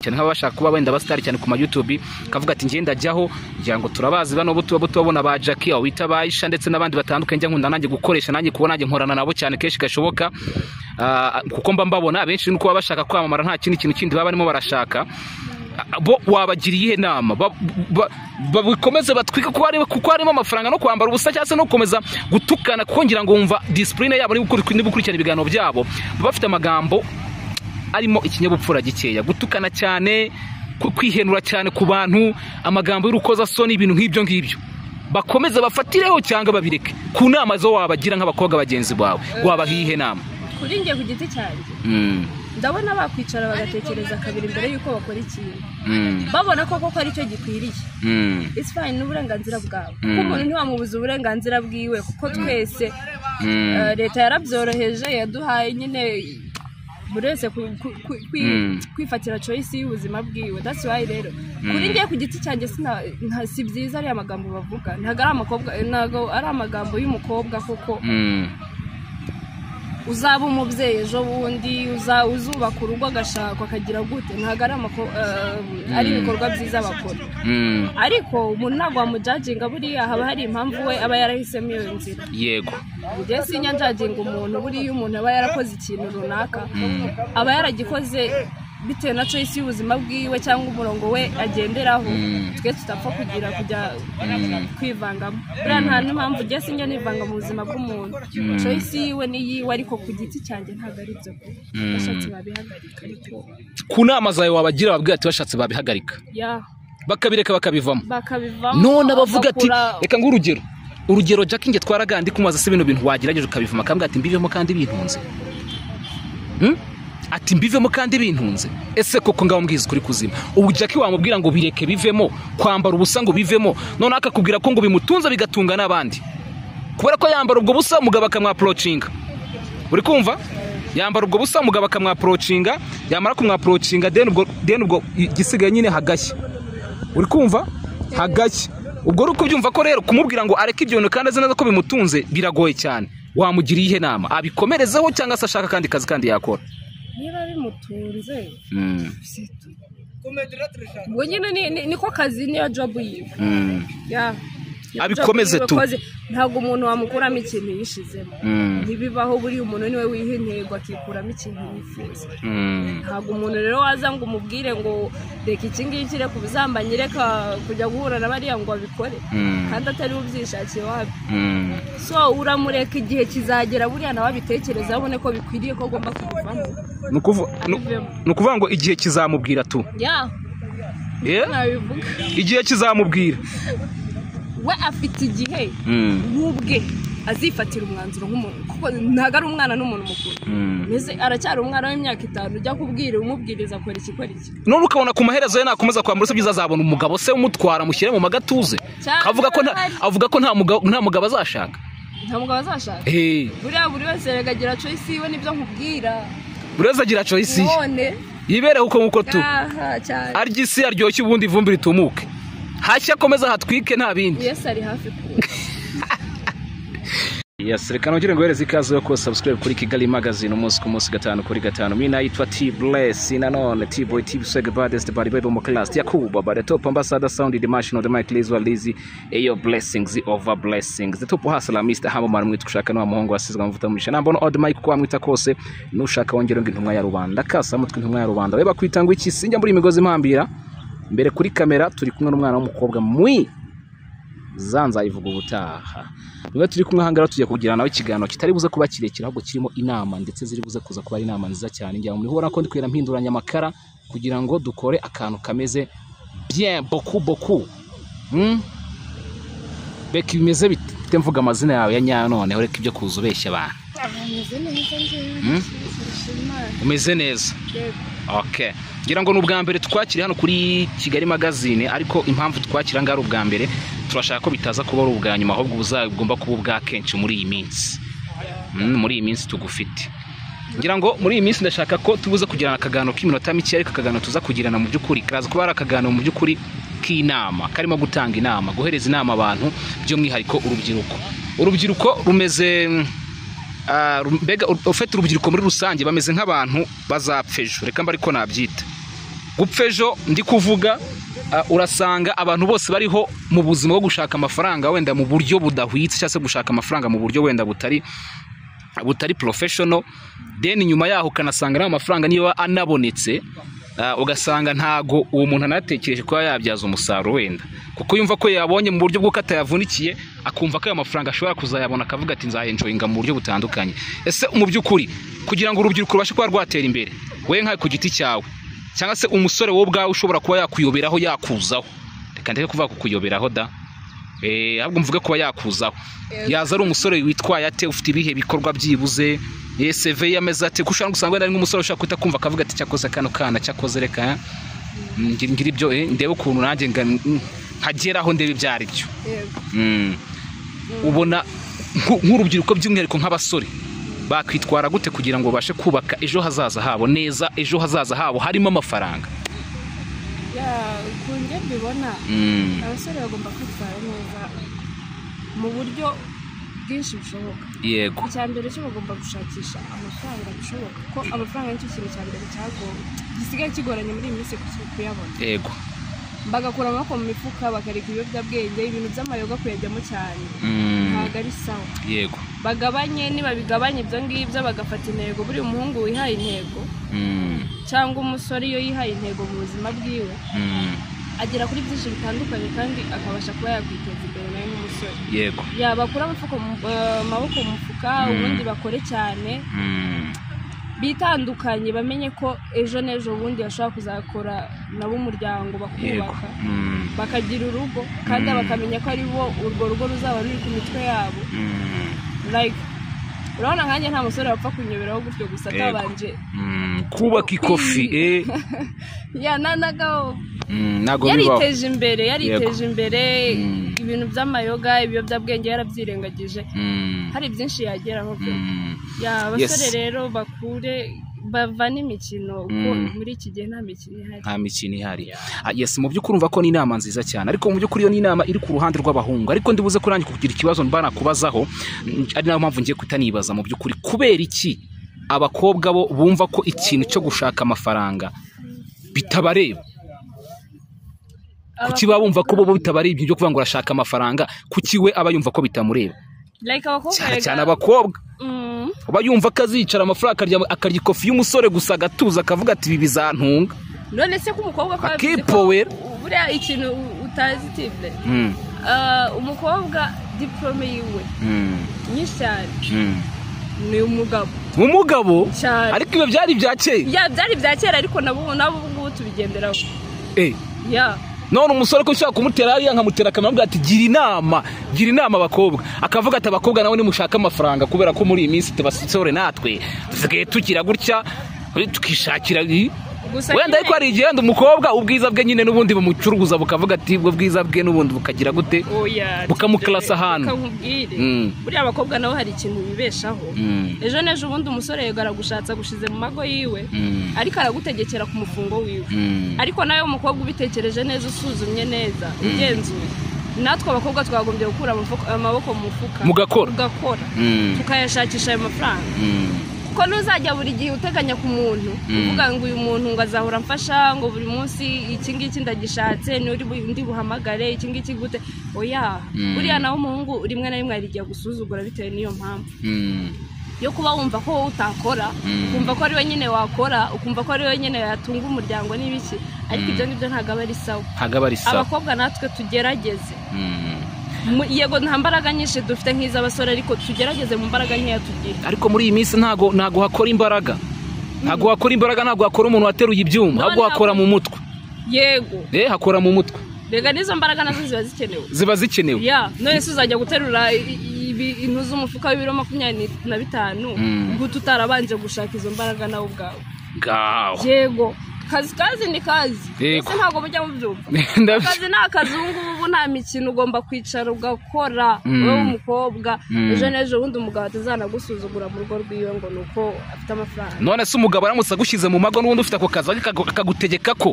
cyane nk'abashaka kuba wenda abasitari cyane ku ma YouTube kavuga ati njye ndajyaho ngira ngo turabazi bano bo tuba tubabona ba Jackie aho wita ba Aisha ndetse n'abandi batandukanye njya nkunda nanjye gukoresha nanjye kuba nanjye nkorana nabo cyane kenshi gashoboka Ah, kuko mba mbabona abenshi nuko baba bashaka kwamamara nta kindi kintu kindi baba barimo barashaka bo wabagira iyihe nama Ba- ba- babikomeze batwike kuko harimo kuko harimo amafaranga no kwambara ubusa cyangwa se no gukomeza gutukana kuko ngira ngo wumva disipurine yabo ni gukurikirana ibiganiro byabo baba bafite amagambo arimo ikinyabupfura gikeya gutukana cyane ku- kwihenura cyane ku bantu amagambo y'urukozasoni ibintu nk'ibyo ngibyo bakomeze bafatireho cyangwa babireke ku nama zo wabagira nk'abakobwa bagenzi bawe wabaha iyihe nama kuri njye ku giti cyanjye Mm, ndabona bakwicara bagatekereza kabiri mbere y'uko bakora ikintu mm, babona ko koko aricyo gikwiriye mm, isi fayini n'uburenganzira bwawe Mm. kuko umuntu ntiwamubuza uburenganzira bwiwe kuko twese mm. eh, leta yarabyoroheje yaduhaye nyine buri wese ku- ku- ku- kwi- Mm. kwifatira choice y'ubuzima bwiwe that's why rero Mm. kuri njye ku giti cyanjye sina- nta- si byiza ariya magambo bavuga ntabwo ari amakobwa ntabwo ari amagambo y'umukobwa kuko Mm, uzaba umubyeyi ejo bundi uza- uzubaka urugo agashakwa akagira gute ntabwo ari amako- eh, ari ibikorwa byiza bakora mm, ariko umuntu ntabwo wamujajinga buriya haba hari impamvu we aba yarahisemo iyo nzira yego njye sinya njajinga umuntu buriya umuntu aba yarakoze ikintu runaka Mm, aba yaragikoze bitewe na choice y'ubuzima bwiwe cyangwa umurongo we agenderaho Mm. twe tutapfa kugira kujya Mm. kwivangamo buriya nta n'impamvu njye sinya nivanga mu buzima bw'umuntu Mm. choice yiwe ni yiwe ariko ku giti cyanjye ntabwo ari byo kuko Mm. bashatse babihagarika ariko ku nama zawe wabagira babwira ati bashatse babihagarika ya bakabireka bakabivamo bakabivamo none abavuga ati bagakura- reka ng'urugero urugero Jack njye twaragandi kumubaza se bino bintu wagerageje ukabivuma akambwira ati mbivemo kandi bintunze Hmm? ati mbivemo kandi bintunze ese koko ngaho mbwiza ukuri kuzima ubu Jack wamubwira ngo bireke bivemo kwambara ubusa ngo bivemo none akakubwira ko ngo bimutunze bigatunga n'abandi kubera ko yambara ubwo busa umugabo akamwaporocinga uri kumva yambara ubwo busa umugabo akamwaporocinga yamara kumwaporocinga deni ubwo deni ubwo igisigaye nyine hagashya uri kumva hagashya ubwo uri kubyumva ko rero kumubwira ngo areke ibyo bintu kandi azi neza ko bimutunze biragoye cyane wamugira iyihe nama abikomerezeho cyangwa se ashaka akandi kazi kandi yakora niba bimutunze situ ubwo nyine ni- ni- niko kazi niyo jobu yiwe Ya. Ya, Abikomeze job tu. yiwe koze. ntabwo umuntu wamukuramo ikintu yishizemo Mm. ntibibaho buriya umuntu niwe wiha intego akikuramo ikintu yifuza ntabwo umuntu rero waza ngo umubwire ngo reka iki ngiki reka ubusambanyi reka kujya guhura na bariya ngo abikore Mm. kandi atari ubyishakiye wabyo so uramureka igihe kizagera buriya nawe abitekereza abone ko bikwiriye ko agomba kubivamo ni ukuvu- ni- Abivemo. ni ukuvuga ngo igihe kizamubwira tu ya Eh? nabivuga igihe kizamubwira we afite igihe n'ubwe azifatira umwanzuro nk'umuntu kuko ntabwo ari umwana n'umuntu mukuru Mbese aracyari umwana w'imyaka itanu ujya kubwira umubwiriza akora iki ikora iki none ukabona ku maherezo ye nakomeza kwambara se byiza azabona umugabo se umutwara amushyire mu magatuze Cyangwa avuga ko nta- ahari. avuga ko nta mugabo- nta mugabo azashaka nta mugabo azashaka Eh, buriya buri wese rega agira choice yiwe nibyo nkubwira buri wese agira choice ye none yibere uko nguko tu aha cyane arya isi aryoshye ubundi ivumbi ritumuke hashya akomeza hatwike nta bindi yesu ari hafi ku yes reka nongere nguhereze ikaze yo kuba subscribe kuri kigali magazine umunsi ku munsi gatanu kuri gatanu mi nayitwa t bless nanone t boy t swag baddest bari bebo mu class yakuba bare top ambassador sound the machine of the mic liz walizi eyo blessings over blessings the top hustler mr hamo mara mwita ushaka n'uwa muhungu wasizwe amavuta mu ishana mbona odd mic uko wamwita kose nushaka wongera ngo intumwa ya rubanda kasa mutwe intumwa ya rubanda we bakwita ngo iki sinjya muri iyi migozi mpambira mbere kuri kamera turi kumwe n'umwana w'umukobwa mwi za nzayivuga ubutaha niba turi kumwe ahangaha tujya kugira nawe ikiganiro kitari buze kuba kirekire ahubwo kirimo inama ndetse ziri buze kuza kuba ari inama nziza cyane ngira ngo murihora ko ndi kugenda mpinduranya amakara kugira ngo dukore akantu kameze bien boku boku Hmm? beka bimeze bite Bite mvuga amazina yawe ya nyayo noneho reka ibyo kuza ubeshya abantu ameze neza Hmm? njyewe imana umeze neza yego okay ngira ngo ni ubwa mbere twakiriye hano kuri kigali magazine ariko impamvu twakira ngaha ari ubwa mbere turashaka ko bitaza kuba ari ubwa nyuma ahubwo buzagomba kuba ubwa kenshi muri iyi minsi Mm, muri iyi minsi tugufite ngira ngo muri iyi minsi ndashaka ko tubuze kugirana akaganiro k'iminota mike ariko akaganiro tuza kugirana mu by'ukuri karaza kuba ari akaganiro mu by'ukuri k'inama karimo gutanga inama guhereza inama abantu by'umwihariko urubyiruko urubyiruko rumeze mm, ah, ru- mbega ufite urubyiruko muri rusange bameze nk'abantu bazapfa ejo reka mba ariko nabyita gupfa ejo ndi kuvuga ah, urasanga abantu bose bariho mu buzima bwo gushaka amafaranga wenda mu buryo budahwitse cyangwa se gushaka amafaranga mu buryo wenda butari butari porofeshono deni nyuma yaho ukanasanga n'ayo mafaranga niba anabonetse ah, ugasanga ntago uwo muntu anatekereje kuba yabyaza umusaruro wenda kuko yumva ko yabonye mu buryo bw'uko atayavunikiye akumva ko ayo mafaranga ashobora kuzayabona akavuga ati nzayenjoyinga mu buryo butandukanye ese mu by'ukuri kugira ngo urubyiruko rubashe kuba rwatera imbere we nkawe ku giti cyawe cyangwa se umusore wowe ubwawe ushobora kuba yakuyoberaho yakuzaho reka ndeke kuvuga ku kuyoberaho da Eh, ahubwo mvuge kuba yakuzaho Yego. yaza ari umusore witwaye ate ufite ibihe bikorwa byibuze Eh, CV ye ameze ate kushaka gusanga wenda ari nk'umusore ushaka guhita kumva akavuga ati cyakoze kano kana cyakoze reka mm, ngira ngira ibyo eh, ndebe ukuntu nanjye nga- mm, nkageraho ndebe ibyo ari byo yego Mm. ubona nku- nk'urubyiruko by'umwihariko nk'abasore bakwitwara gute kugira ngo babashe kubaka ejo hazaza habo neza ejo hazaza habo harimo amafaranga ya ku njye mbibona Mm. abasore bagomba kwitwara neza mu buryo bwinshi bushoboka yego icya mbere cyo bagomba gushakisha amafaranga bishoboka ko amafaranga nicyo kintu cya mbere cyagoye gisigaye kigoranye muri iyi minsi ku- kuyabona yego bagakura amaboko mu mifuka bakareka ibiyobyabwenge ibintu by'amayoga kuyajyamo cyane Mm. ntabwo ari sawa yego bagabanye nibabigabanya ibyo ngibyo bagafata intego buriya umuhungu wihaye intego Mm. cyangwa umusore iyo yihaye intego mu buzima bwiwe Mm. agera kuri byinshi bitandukanye kandi akabasha kuba yakwiteza imbere nawe nk'umusore yego yabakura amaboko mu eh, amaboko mu mufuka Mm. ubundi bakore cyane Mm. bitandukanye bamenye ko ejo n'ejo bundi bashobora kuzakora nabo umuryango yego bakubaka Mm. bakagira urugo kandi Mm. bakamenya ko ari bo urwo rugo ruzaba ruri ku mitwe yabo Mm. like urabona nkanjye nta musore wapfa kunyoberaho gutyo gusa Yego. atabanje Mm. kubaka ikofi eh. ya nanagaho Mm. ntabwo bibaho yariteje imbere yariteje imbere Mm. ibintu by'amayoga ibiyobyabwenge yarabyirengagije Mm. hari byinshi yageraho pe. Mm. ya Yes. abasore rero bakure bava n'imikino kuko Mm. muri iki gihe nta mikino ihari nta mikino ihari Ah, yes mu by'ukuri urumva ko ni inama nziza cyane ariko mu by'ukuri iyo ni inama iri ku ruhande rw'abahungu ariko ndibuze kurangira kugira ikibazo mba nakubazaho mm, ari nayo mpamvu ngiye kutanibaza mu by'ukuri kubera iki abakobwa bo bumva ko ikintu cyo gushaka amafaranga bitabareba kuki baba bumva ko bo bo bitabareba ibyo kuvuga ngo urashaka amafaranga kuki we aba yumva ko bitamureba like abakobwa cyane erega- cyane abakobwa Mm. aba yumva ko azicara amafaranga akarya akarya ikofi y'umusore gusa agatuza akavuga ati ibi bizantunga none se ko umukobwa ko yabizi ko- Akipowera. buriya ikintu utazi tible Mm, Ah, umukobwa diporome yiwe mm, nyinshi cyane mm. ni umugabo umugabo cyane ariko ibyo byari ibya kera ya byari ibya kera ariko nabo ubu nabo ubu ngubu tubigenderaho Eh, ya none umusore ko ushaka kumutera hariya nkamutera akamubwira ati gira inama gira inama abakobwa akavuga ati abakobwa nawe nimushaka amafaranga kubera ko muri iyi minsi tubasore natwe dusigaye tugira gutya eh, tukishakira i- gusa wenda ariko nyine- hari igihe wenda umukobwa ubwiza bwe nyine n'ubundi bumucuruza bukavuga ati ubwo bwiza bwe n'ubundi bukagira gute oya bukamukarasa ahantu. bukamubwire Mm. buriya abakobwa nabo hari ikintu bibeshaho Mm, ejo n'ejo ubundi umusore yego aragushatse agushize mu mago yiwe Mm. ariko aragutegekera ku mufungo wiwe mm, ariko nawe umukobwa ubitekereje neza usuzumye neza ugenzuye natwe abakobwa twagombye gukura amafuka- amaboko mu mufuka Mugakora. tugakora mm, tukayashakisha ayo mafaranga mm, kuko ntuzajya buri gihe uteganya ku muntu Mm. uvuga ngo uyu muntu ngo azahora amfasha ngo buri munsi iki ngiki ndagishatse nturi bu- ndi buhamagare iki ngiki gute oya Mm. buriya nawe umuhungu rimwe na rimwe hari igihe agusuzugura bitewe n'iyo mpamvu mm, yo kuba wumva ko wowe utakora Mm. ukumva ko ari we nyine wakora ukumva ko ari we nyine yatunga umuryango n'ibiki ariko Mm. ibyo ngibyo ntabwo aba ari sawa ntabwo aba ari sawa abakobwa natwe tugerageze Mm. Mu- yego nta mbaraga nyinshi dufite nk'iz'abasore ariko tugerageze mu mbaraga nkeya tugira ariko muri iyi minsi ntago ntago hakora imbaraga ntago hakora imbaraga ntago hakora umuntu wateruye ibyuma ahubwo ntabwo- hakora mu mutwe yego eh hakora mu mutwe rega n'izo mbaraga nazo ziba zikenewe ziba zikenewe ya none se uzajya guterura i- ibi- intu z'umufuka w'ibiro makumyabiri na bitanu Mm. guta utarabanje gushaka izo mbaraga nawe ubwawe ngaho yego kazi kazi ni kazi Yego. ese ntabwo mujya mubyumva Ndabyo- akazi ni akazi ubu ngubu ubu nta mikino ugomba kwicara ugakora Mm. wowe w'umukobwa Mm. ejo n'ejo ubundi umugabo atazanagusuzugura mu rugo rwiwe ngo ni uko afite amafaranga none se umugabo aramutse agushyize mu mago n'ubundi ufite ako kazi akagu- akagutegeka ko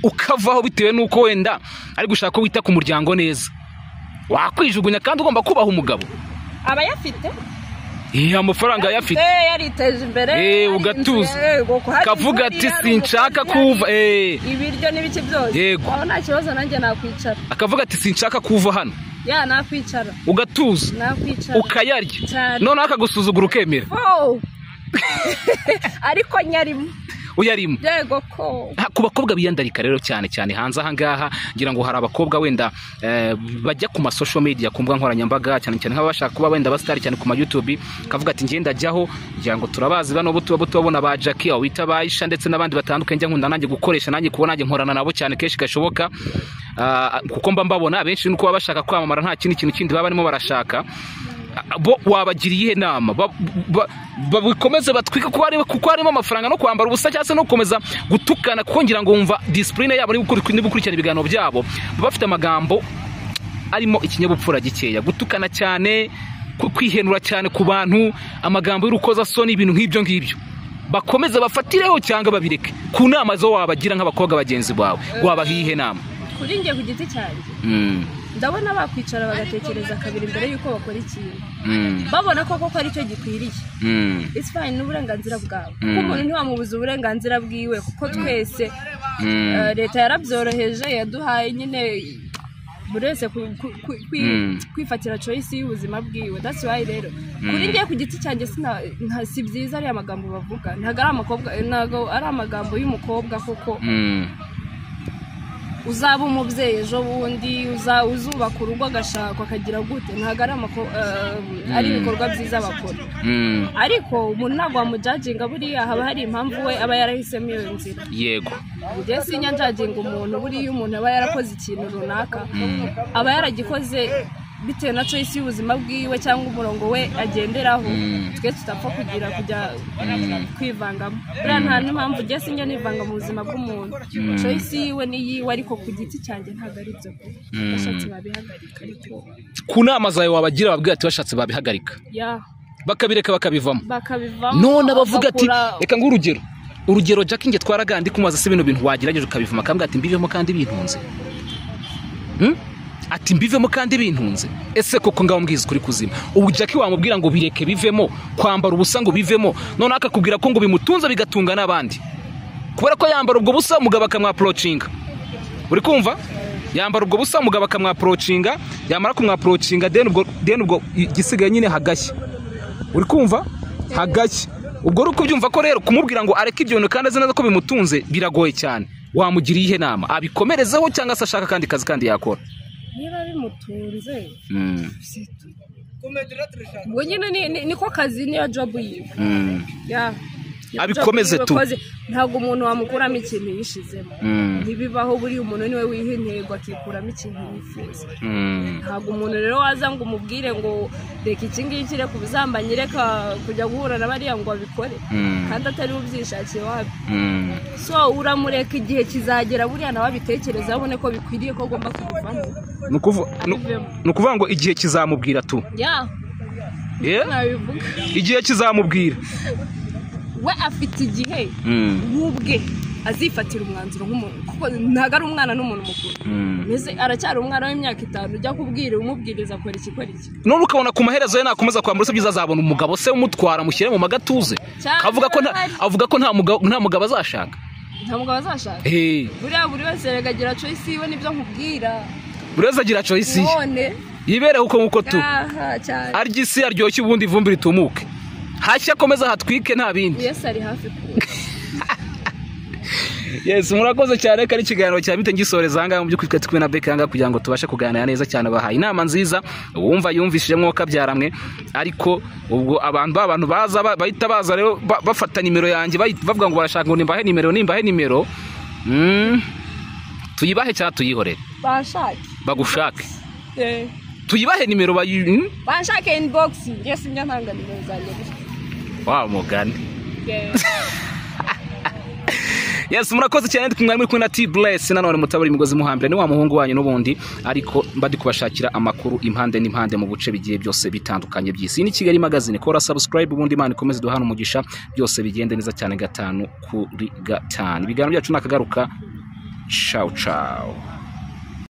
ukavaho bitewe n'uko wenda ari gushaka ko wita ku muryango neza wakwijugunya kandi ugomba kubaha umugabo aba ayafite Eh, amafaranga ayafite Eh, yariteje imbere Eh, hari ugatuza. inzu, yego, hari kavuga inzu, ati hari sinshaka umukozi, hari kuva eh ibiryo n'ibice byose Yego. aho nta kibazo nanjye nakwicara akavuga ati sinshaka kuva hano ya nakwicara ugatuza nakwicara ukayarya Cyane. noneho akagusuzugura ukemera Oh! ariko nyarimo uyarimo yego ko Ha, ku bakobwa biyandarika rero cyane cyane hanze aha ngaha ngira ngo hari abakobwa wenda eh, bajya ku ma social media ku mbuga nkoranyambaga cyane cyane nk'abashaka kuba wenda abasitari cyane ku ma YouTube kavuga ati ngenda ajyaho ngira ngo turabazi bano buto buto babona ba Jackie aho bita Aisha ndetse n'abandi batandukanye njya nkunda nanjye gukoresha nanjye kuba nanjye nkorana nabo cyane kenshi gashoboka Ah, kuko mba mbabona abenshi nuko baba bashaka kwamamara nta kindi kintu kindi baba barimo barashaka Ah, bo wabagiriye inama Ba- ba- babikomeze batwike kuko ari- kuko harimo amafaranga no kwambara ubusa cyangwa se no gukomeza gutukana kuko ngira ngo wumva disipurine yabo niba ukuri- niba ukurikirana ibiganiro byabo baba bafite amagambo arimo ikinyabupfura gikeya gutukana cyane ku- kwihenura cyane ku bantu amagambo y'urukozasoni ibintu nk'ibyo ngibyo bakomeze bafatireho cyangwa babireke ku nama zo wabagira nk'abakobwa bagenzi bawe wabahiye inama kuri njye ku giti cyanjye Mm, ndabona bakwicara bagatekereza kabiri mbere y'uko bakora ikintu mm, babona ko koko aricyo gikwiriye mm, It's fine, ni uburenganzira bwabo Mm. kuko umuntu ntiwamubuza uburenganzira bwiwe kuko twese mm. eh, leta yarabyoroheje yaduhaye nyine buri wese ku- ku- ku- kwi- Mm. kwifatira choice y'ubuzima bwiwe that's why rero Mm. kuri njye ku giti cyanjye sina- nta- si byiza ariya magambo bavuga ntabwo ari amakobwa ntabwo ari amagambo y'umukobwa kuko Mm, uzaba umubyeyi ejo bundi uza- uzubaka urugo agashakwa akagira gute ntabwo ari amako- eh, ari Mm. ibikorwa byiza bakora mm. ariko umuntu ntabwo wamujaginga buriya haba hari impamvu we aba yarahisemo iyo nzira yego njye sinyajaginga umuntu buriya iyo umuntu aba yarakoze ikintu runaka Mm. aba yaragikoze bitewe na choice y'ubuzima bwiwe cyangwa umurongo we agenderaho Mm. twe tutapfa kugira kujya Mm. kwivangamo buriya nta n'impamvu njye sinjya nivanga mu buzima bw'umuntu Mm. choice yiwe ni yiwe ariko ku giti cyanjye ntabwo ari byo kuko Mm. bashatse babihagarika ariko ku nama zawe wabagira babwira ati bashatse babihagarika ya bakabireka bakabivamo bakabivamo none abavuga ati bagakura- reka nguhe urugero urugero jack njye twaragandiye kumubaza se bino bintu wagerageje ukabivamo akambwira ati mbivemo kandi bintunze Hmm? ati mbivemo kandi bintunze ese koko ngaho mbwiza kuri kuzima ubu jack wamubwira ngo bireke bivemo kwambara ubusa ngo bivemo noneho akakubwira ko ngo bimutunze bigatunga n'abandi kubera ko yambara ubwo busa umugabo akamwaporocinga uri kumva yambara ubwo busa umugabo akamwaporocinga yamara kumwaporocinga deni ubwo deni ubwo igisigaye nyine hagashya uri kumva hagashya ubwo uri kubyumva ko rero kumubwira ngo areke ibyo bintu kandi azi neza ko bimutunze biragoye cyane wamugira iyihe nama abikomerezeho cyangwa se ashaka akandi kazi kandi yakora niba bimutunze ubwo nyine ni- ni- niko kazi niyo job yiwe Ya. Niyo Abikomeze job yiwe tu. koze. ntabwo umuntu wamukuramo ikintu yishizemo ntibibaho buriya umuntu niwe wiha intego akikuramo ikintu yifuza ntabwo umuntu rero waza ngo umubwire ngo reka iki ngiki reka ubusambanyi reka kujya guhura na bariya ngo abikore kandi atari ubyishakiye wabyo so uramureka igihe kizagera buriya nawe abitekereza abone ko bikwiriye ko agomba kubivamo ni ukuvu- nu- ni ukuvuga ngo igihe kizamubwira tu ya Eh? nabivuga igihe kizamubwira we afite igihe we ubwe azifatira umwanzuro nk'umuntu kuko ntabwo ari umwana n'umuntu mukuru mbese aracyari umwana w'imyaka itanu ujya kubwira umubwiriza akora iki akora iki none ukabona ku maherezo ye nakomeza kwambara se byiza azabona umugabo se umutwara amushyire mu magatuze Cyane avuga ko nta- barahari. avuga ko nta mugabo- nta mugabo azashaka nta mugabo azashaka Eh, buriya buri wese reka agira choice yiwe nibyo nkubwira buri wese agira choice ye none yibereho uko nguko tu aha cyane arya isi aryoshye ubundi ivumbi ritumuke hashya akomeza hatwike nta bindi yesu ari hafi kuwe yes murakoze cyane ko ari ikiganiro cya bite ngisoreza ahangaha mu by'ukuri twari kumwe na beka ahangaha kugira ngo tubashe kuganira neza cyane bahaye inama nziza uwumva yumvishijemo kabyaramwe ariko ubwo abantu ba bantu baza ba- bahita baza rero ba- bafata nimero yanjye bayi- bavuga ngo barashaka ngo nimbahe nimero nimbahe nimero Mm, tuyibahe cyangwa tuyihorere banshake bagushake Eh, tuyibahe nimero bayi mm? banshake inbox yesu njya ntanga nimero zanjye gusa wa mugani Eh. yes murakoze cyane ndi kumwe muri kumwe na T-Bless nanone mutabari imigozi muhambira ni wa muhungu wanyu n'ubundi ariko mba ndi kubashakira amakuru impande n'impande mu bice bigiye byose bitandukanye by'isi Iyi ni Kigali magazine kora subscribe ubundi Imana ikomeze duhana umugisha byose bigende neza cyane gatanu kuri gatanu ibiganiro byacu nakagaruka ciao ciao